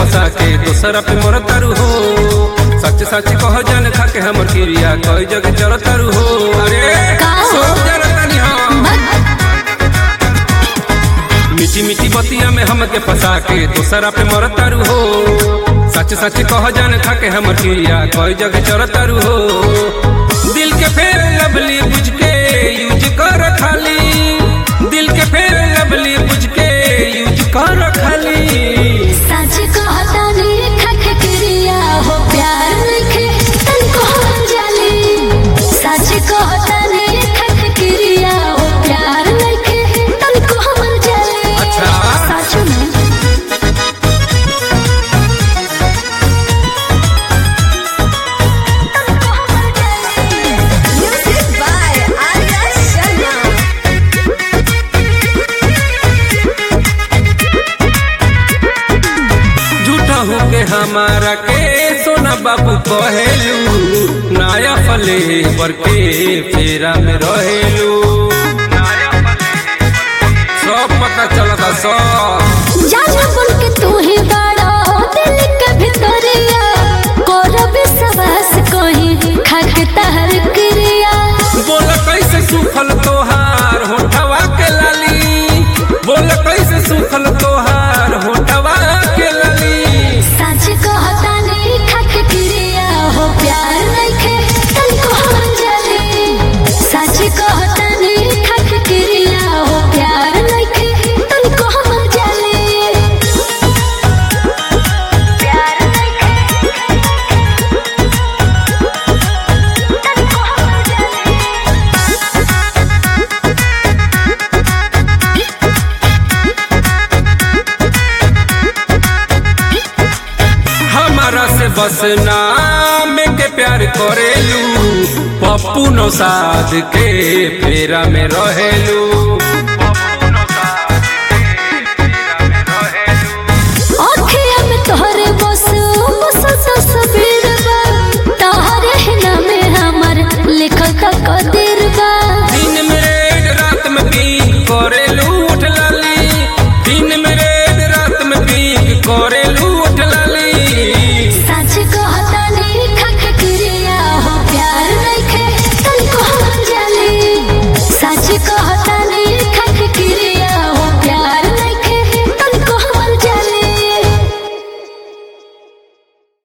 फंसा के दोसरा पे मर तारू हो सच सच कह जान खा के हमर क्रिया कई जगह चल तारू हो अरे का हो? सोच जरा तनी हम मीठी मीठी बतिया में हमके फंसा के दोसरा पे मर तारू हो सच सच कह जान खा के हमर क्रिया कई जगह चल तारू हो दिल के फेर लवली बुझ के यूज कर खाली दिल के फेर लवली बुझ के यूज कर खाली सच कहता नी खख क्रिया हो प्यार लिखे तन को हम जाली सच कहता नी खख क्रिया हो प्यार लिखे तन को हम जाली अच्छा। सच में Music by Arya Sharma. झूठा हो के हमारा के सोना बाबू कहेलू नाया फले बर के फेरा में रहेलू सब पता चलता सब जाना बन के तू ही बड़ा दिल के भितरिया करब सवास कहीं खख तहर क्रिया बोल कैसे सुखल तोहार होठवा के लाली बोल कैसे सुखल तोहार होठवा के लाली सच कहता नहीं खख क्रिया हो प्यार नइखे तन को हम जाली सच कहता नहीं खख क्रिया हो प्यार नइखे तन को हम जाली प्यार नइखे तन को हम जाली हमारा से बस नाम के प्यार करेलू पप्पू नौसाद के फेरा में रहेलू